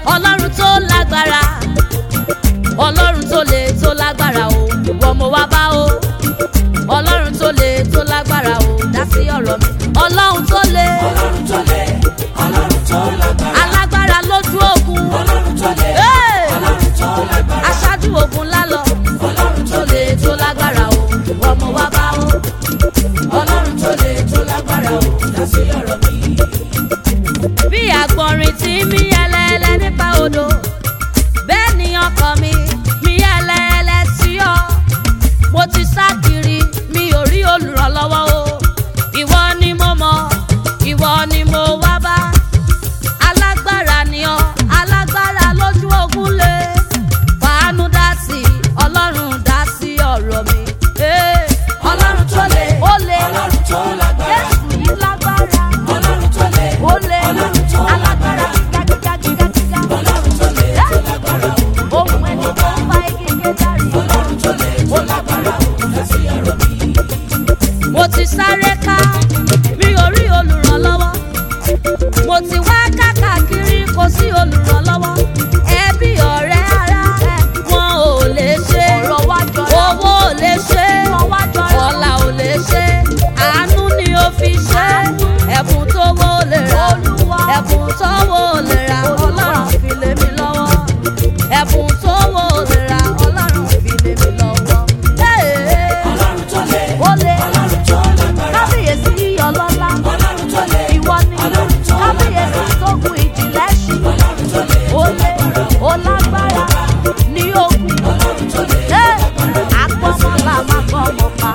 ọlọ́run tó lágbára ọlọ́run tó le tó lágbára o ìwọ mo wá bá o ọlọ́run tó le tó lágbára o dá sí ọ̀rọ̀ mi ọlọ́run tó le ọlọ́run tó lé ọlọ́run tó lágbára alágbára lójú ogun ọlọ́run tó lé Hey! ọlọ́run tó lágbára aṣáájú ogun lálọ ọlọ́run tó le tó lágbára o ìwọ mo wá bá o ọlọ́run tó lé tó lágbára o dá sí ọ̀rọ̀ mi. bí àgbọ̀nrín tí mí ẹlẹ́ẹ̀lẹ́ nípa odò bẹ́ẹ̀ ni ọkàn mi mí ẹlẹ́ẹ̀lẹ́ sí ọ mo ti sá kiri mi ò rí olùrànlọ́wọ́ o ìwọ ni mo mọ̀ ìwọ ni mo wá bá alágbára ni ọ alágbára lójú ogun lé fàánú dá sí ọlọ́run dá sí ọ̀rọ̀ mi. Eh, ọlọ́run tó lé ó lé ọlọ́run tó lágbára jésù yìí lágbára ọlọ́run tó lé ó lé ọlọ́run tó alágbára lágbára gígagígagígá. ọlọ́run tó lé tó lágbára o ohun ẹni tó ń fa igi kéjàre. ọlọ́run tó lé tó lágbára o dá sí ọ̀rọ̀ mi. mo ti sáré ká mi ò rí olùrànlọ́wọ́ mo ti wá káàkiri kò sí olùrànlọ́wọ́ ẹbí ọ̀rẹ́ ara wọn ò lè ṣe owó ò lè ṣe ọ̀la ò lè ṣe àánú ni ó fi ṣe ẹ̀bùn tó wó lè rà ẹ̀bùn tó wó lè rà ọlọ́run fi lé mi lọ́wọ́ ẹ̀bùn tó wó lè rà ọlọ́run fi lé mi lọ́wọ́. Hey! ọlọ́run tó lé ó lé ọlọ́run tó lágbára kábíyèsí yíyọ lọ́lá ọlọ́run tó lé ìwọ ni ọlọ́run tó kábíyèsí tó gun ìjìnlẹ̀ ṣù ọlọ́run tó lé ó lé ó lágbára ní ogun ọlọ́run tó lé ẹ àgbọ̀mọ̀lá máa gbọ́ ọmọ pa.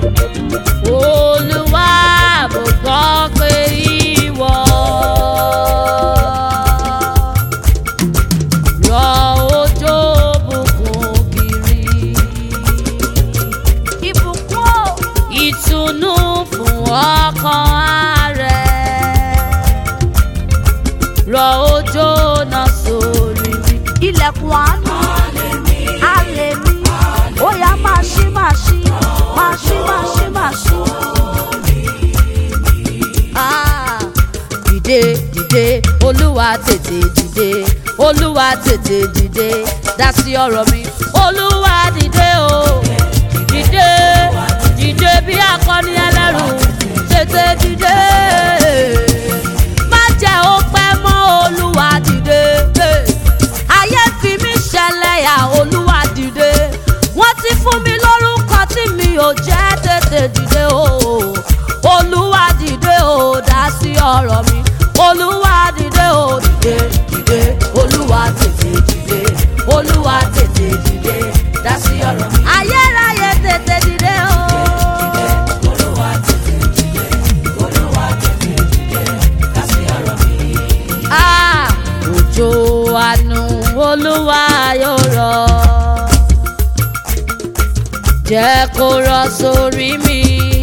olúwa mo gbọ́ pé ìwọ rọ òjò bùkún kiri ìbùkún o ìtùnú fún ọkàn rẹ̀ rọ òjò náà sórí mi. ilẹ̀kùn àánú alẹ́ mi ó yá máa ṣí máa ṣí máa ṣí máa ṣí máa ṣí. Ah, dìde dìde olúwa tètè dìde olúwa tètè dìde dá sí ọ̀rọ̀ mi olúwa dìde o dìde dìde bí akọni ẹlẹ́rù tètè dìde má jẹ́ ó pẹ́ mọ́ olúwa dìde ayé fi mí ṣẹlẹ̀yà olúwa dìde wọ́n ti fún mi lórúkọ tí mi ò jẹ́ tètè dìde o olúwa dìde o dá sí ọ̀rọ̀ mi olúwa dìde o dìde dìde olúwa tètè dìde olúwa tètè dìde dá sí ọ̀rọ̀ mi ayérayé tètè dìde o. olúwa tètè dìde olúwa tètè dìde dá sí ọ̀rọ̀ mi. Ah, òjò àánú olúwa yóò rọ̀ jẹ́ kó rọ̀ sórí mi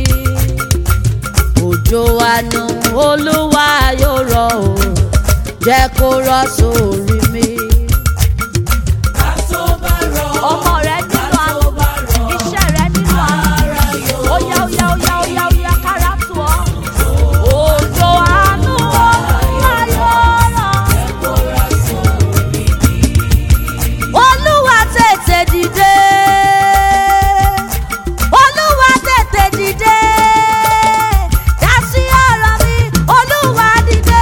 òjò àánú olúwa yóò rọ̀ o jẹ́ kó rọ̀ sórí mi. ká tó bá rọ̀ ọmọ rẹ nínú àánú bá rọ̀ iṣẹ́ rẹ nínú àánú ara yóò ó yá ó yá ó yá ó yá ó yá kára tù ọ́ òjò àánú olúwa yóò rọ̀. kóra sórí mi. olúwa tètè dìde olúwa tètè dìde dá sí ọ̀rọ̀ mi olúwa dìde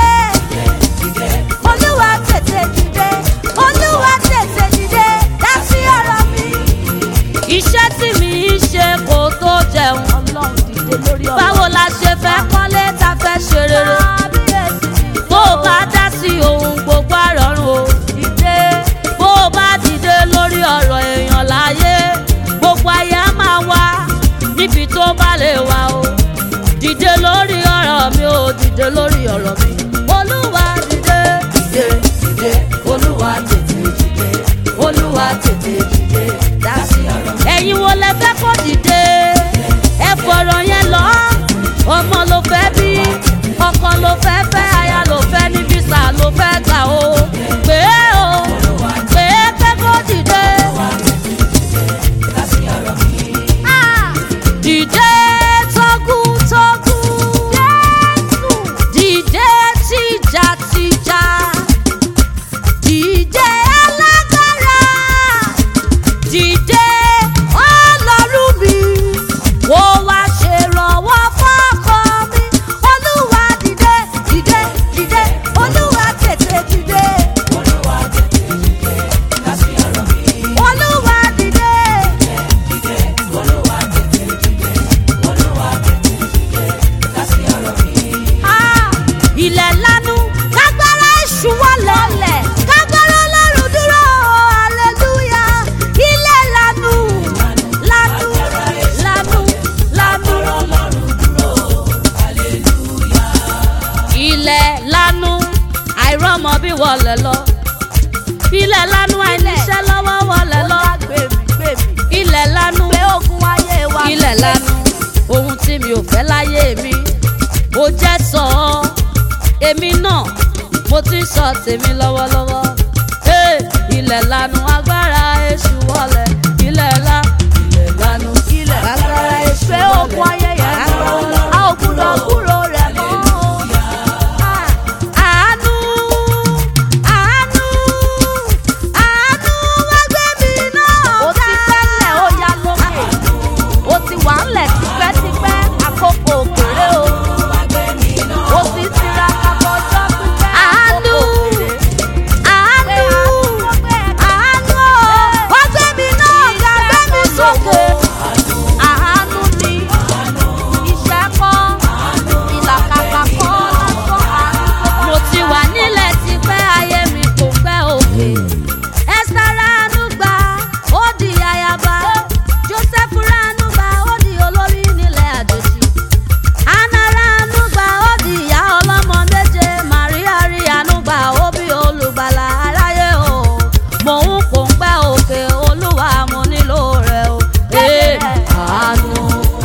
olúwa tètè dìde olúwa tètè dìde dá sí ọ̀rọ̀ mi. iṣẹ́ tí mi ń ṣe kò tó jẹun ọlọ́run dìde lórí ọ̀rọ̀ báwo la ṣe fẹ́ kọ́lé ta fẹ́ ṣe rere bó o bá dá sí ohun gbogbo àrọ̀rùn o dìde bó o bá dìde lórí ọ̀rọ̀ èèyàn láyé gbogbo ayé á máa wá níbi tó bá lè wá o dìde lórí ọ̀rọ̀ mi o dìde lórí ọ̀rọ̀ mi olúwa dìde dìde dìde olúwa tètè dìde olúwa tètè dìde dá sí ọ̀rọ̀ mi. ẹ̀yin wo lẹ fẹ́ kó dìde ẹ fọ̀rọ̀ yẹn lọ ọmọ ló fẹ́ bí ọkọ ló fẹ́ fẹ́ aya ló fẹ́ ní fisa ló fẹ́ gbà o pé o pé pé kó dìde. dá sí ọ̀rọ̀ mi. Ah! dìde tógún tógún dìde ilẹ̀ lanu àìníṣẹ́ lọ́wọ́ wọlé lọ ilẹ̀ lanu ilẹ̀ lanu ohun tí mi ò fẹ́ láyé mi ó jẹ́ sọ ọ́ èmi náà mo ti ń sọ tèmi lọ́wọ́lọ́wọ́ Hey, ilẹ̀ lanu agbára èṣù wọlé ilẹ̀ la ilẹ̀ lanu agbára èṣù wọlé àánú àánú àánú wá gbé mi náà ká. ó ti wà ńlẹ̀ tipẹ́tipẹ́ àkókò òkèrè o. ó sì tiraka kọjọ́ pípẹ́ Àánú. àkókò òkèrè. àánú àánú wá gbé mi náà ká gbé mi sókè. àánú ni iṣẹ́ kọ́ ìlàkàkà kọ́ lásán àánú. mo ti wà nílẹ̀ tipẹ́ ayé mi kò fẹ́ òkè. Esther ránú gbà ó di ayaba. Joseph ránú gbà ó di olórí nílẹ̀ àjòjì. Anna ránú gbà ó di ìyá ọlọ́mọ méje. Maria rí àánú gbà ó bí olùgbàlà aráyé o. Mò ń kò ń pẹ́ òkè olúwa mo nílò rẹ̀ o. Ee, àánú.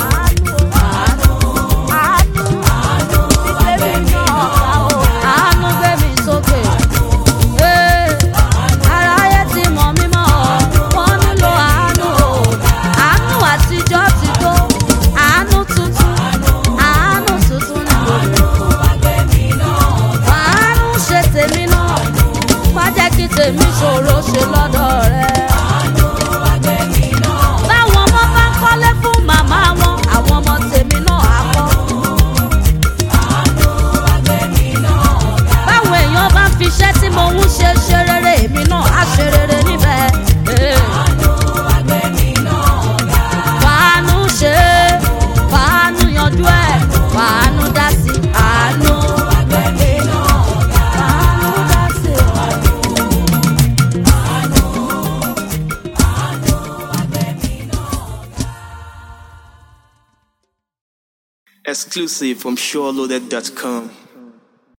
Àánú gbé mi sókè. Ee, aráyé ti mọ̀ mí mọ́ ọ, wọ́n nílò àánú o. Àánú àtijọ́ ti tó, àánú tuntun, àánú tuntun ni mo lò. Àánú ṣe tèmi náà, má jẹ́ kí tèmi ṣòro ṣe lọ́dọ̀ rẹ. Báwọn ọmọ bá ń kọ́lé fún màmá wọn, àwọn ọmọ tèmi náà á kọ́. báwọn èèyàn bá ń fiṣẹ́ tí mo ń ṣe ṣe rere èmi náà á ṣe rere níbẹ̀. Eh. fàánú ṣe é, fàánú yanjú ẹ̀ fàánú dá sí àánú. Fàánú dá sí Exclusive from SureLoaded.com.